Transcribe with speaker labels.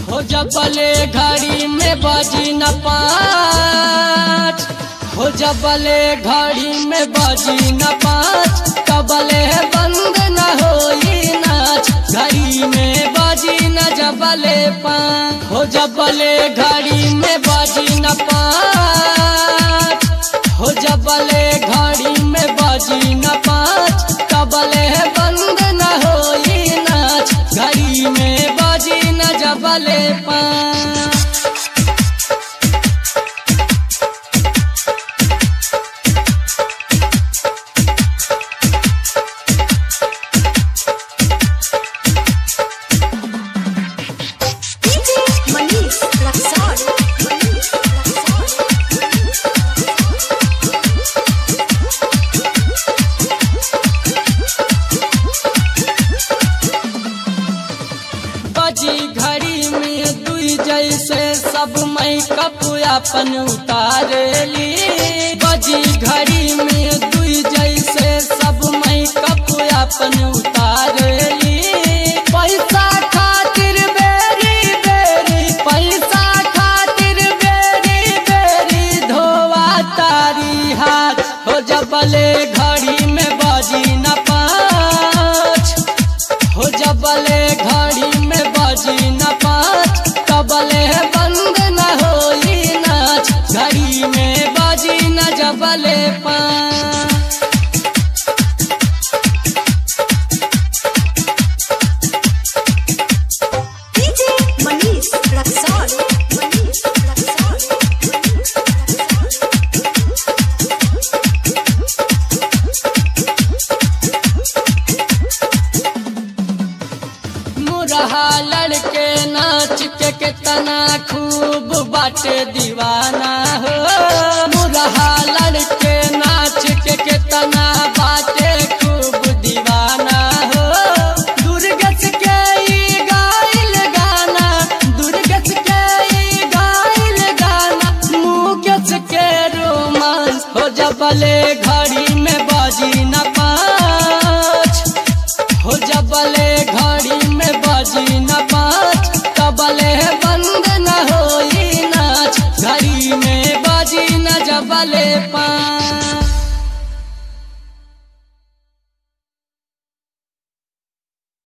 Speaker 1: हो जबले घड़ी में बजी न पाँच हो जबले घड़ी में बजी न पाँच कबले बंद न होई नाच घड़ी में बजी न जबले पाँच हो जबले घड़ी में बजी न पाँच हो जबले घड़ी में बजी न पाँच कबले बंद न होई नाच घड़ी में बजी न जबले पाँच
Speaker 2: DJ Manish Raksol. Manish Raksol.
Speaker 1: बजी घड़ी में दुई जैसे सब मैकअप अपन उतारेली बजी घड़ी में दुई जैसे सब मैकअप अपन उतारेली पैसा खातिर बेरी बेरी पैसा खातिर बेरी बेरी धोवा तारी हाथ हो जबले घड़ी में बजी न पाँच हो जबले घड़ी में बजी न पाँच कबले बंद न होई नाच घड़ी में बजी न जबले पाँच
Speaker 2: DJ Manish Raksol. Manish Raksol. Manish Raksol.
Speaker 1: मुरहा लड़के नाच के कितना खूब बाटे दीवाना हो मुरहा लड़के नाच के कितना बाटे खूब दीवाना हो दुर्गस के ई गाइल गाना दुर्गस के ई गाइल गाना मुकेश के रोमांस हो जबले घड़ी में बाजी न पाँच हो जबले घड़ी में बजी न पाँच कबले बंद न होई नाच घड़ी में बजी न जबले पाँच